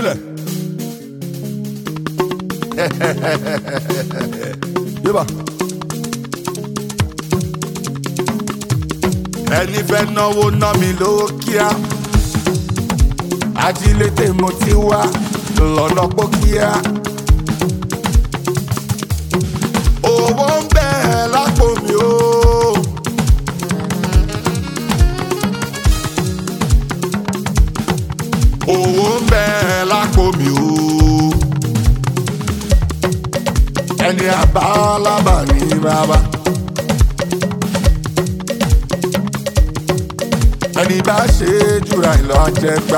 filẹ̀. yíba. ẹni fẹ́ náwó ná mi lówó kíá ajílété mo ti wá lọ́nà pókíá. owó ń bẹ lápò mi o. owó ń bẹ lápò mi o. ẹni àbálábà ní bàbá. ẹni bá ṣe é jùra ìlọ àjẹgbá.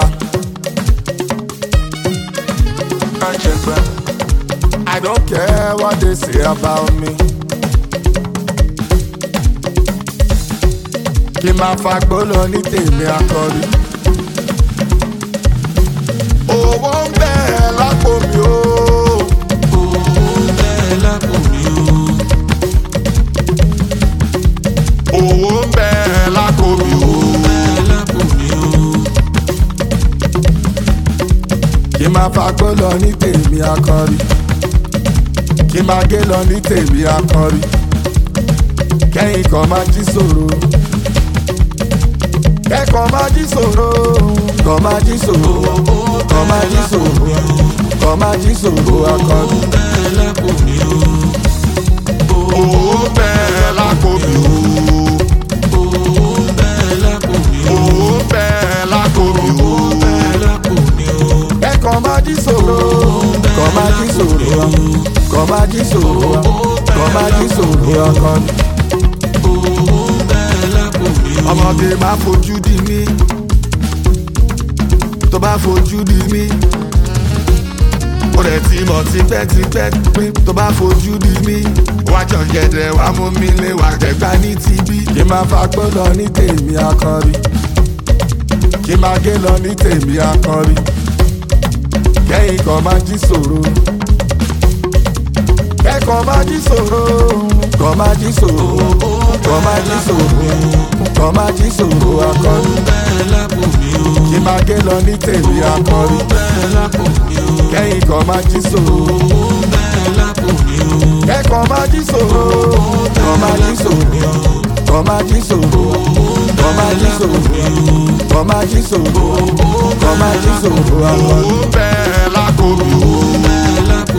àjẹgbá. I don't care what they say about me. kí n máa fagbó lọ ní tèmi akọrí. owó ń bẹ lápò mi o. owó ń bẹ lápò mi o. kí n máa fagbó lọ ní tèmi akọrí. kí n máa gé lọ ní tèmi akọrí. kẹ́yìn kan máa jí sòro. kẹ́kọ̀ọ́ máa jí sòro. kọ́ máa jí sòro. kọ́ máa jí sòro. kọ́ máa jí sòro akọrí. owó ń bẹ lápò mi o. owó ń bẹ lápò mi o. kẹ́kọ̀ọ́ máa jí sòro. kọ́ máa jí sòro. kọ́ máa jí sòro. kọ́ máa jí sòro akọrí. ọmọge máa fojú di mí tó bá fojú di mí ó rẹ̀ ti mọ̀ tipẹ́tipẹ́ pé tó bá fojú di mí wá jọ̀gẹ̀dẹ̀ wá mú mi lé wá jẹ̀gbá ní tibí. kí n máa fagbó lọ ní tèmi akọrí kí n máa gé lọ ní tèmi akọrí kẹ́yìn kan máa jí sòro kẹ́kọ̀ọ́ máa jí sòro kọ́ máa jí sòro kọ́ máa jí sòro kọ́ máa jí sòro akọrí kí n máa gé lọ ní tèmi akọrí kẹ́yìn kan máa jí sòro kẹ́kọ̀ọ́ máa jí sòro kọ́ máa jí sòro kọ́ máa jí sòro kọ́ máa jí sòro kọ́ máa jí sòro kọ́ máa jí sòro akọrí. owó bẹ́ẹ̀ lákò mi o.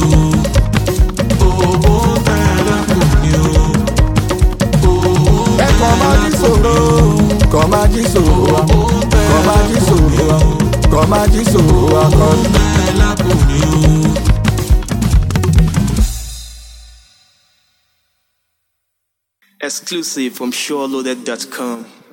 kẹ́kọ̀ọ́ máa jí sòro kọ́ máa jí sòro kọ́ máa jí sòro kọ́ máa jí sòro akọrí. Exclusive from SureLoaded.com.